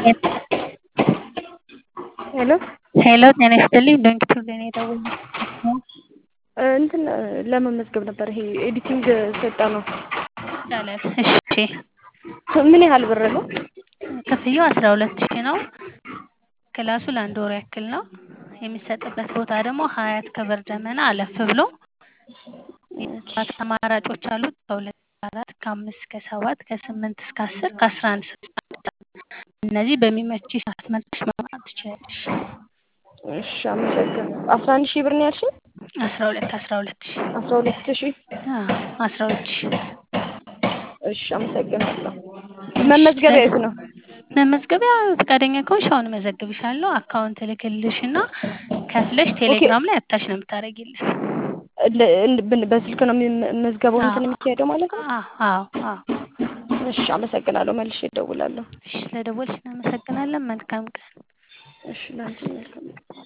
ሄሎ ሄሎ ጤና ይስጥልኝ ዶንኪ ቱብ ነው የደወልኩት። እንትን ለመመዝገብ ነበር። ይሄ ኤዲቲንግ ስልጠና ይቻላል። እሺ ምን ያህል ብር ነው? ክፍያው አስራ ሁለት ሺህ ነው። ክላሱ ለአንድ ወር ያክል ነው። የሚሰጥበት ቦታ ደግሞ ሀያት ክብር ደመና አለፍ ብሎ የሰዓት አማራጮች አሉት ከሁለት እስከ አራት ከአምስት እስከ ሰባት ከስምንት እስከ አስር ከአስራ አንድ እስከ እነዚህ በሚመች ሰዓት መርጠሽ መማር ትችላለሽ። እሺ አመሰግናለሁ። አስራ አንድ ሺህ ብር ነው ያልሽኝ? አስራ ሁለት አስራ ሁለት ሺህ አስራ ሁለት ሺህ አዎ አስራ ሁለት ሺህ እሺ አመሰግናለሁ። መመዝገቢያ የት ነው? መመዝገቢያ ፈቃደኛ ከሆንሽ አሁን እመዘግብሻለሁ። አካውንት እልክልሽና ከፍለሽ ቴሌግራም ላይ አታች ነው የምታደርጊልን። እንደ- እንደ- በስልክ ነው መዝገባው እንትን የሚካሄደው ማለት ነው? አዎ አዎ አዎ። እሺ አመሰግናለሁ። መልሼ እደውላለሁ። እሺ ስለደወልሽ እናመሰግናለን። መልካም ቀን። እሺ ላንቺ መልካም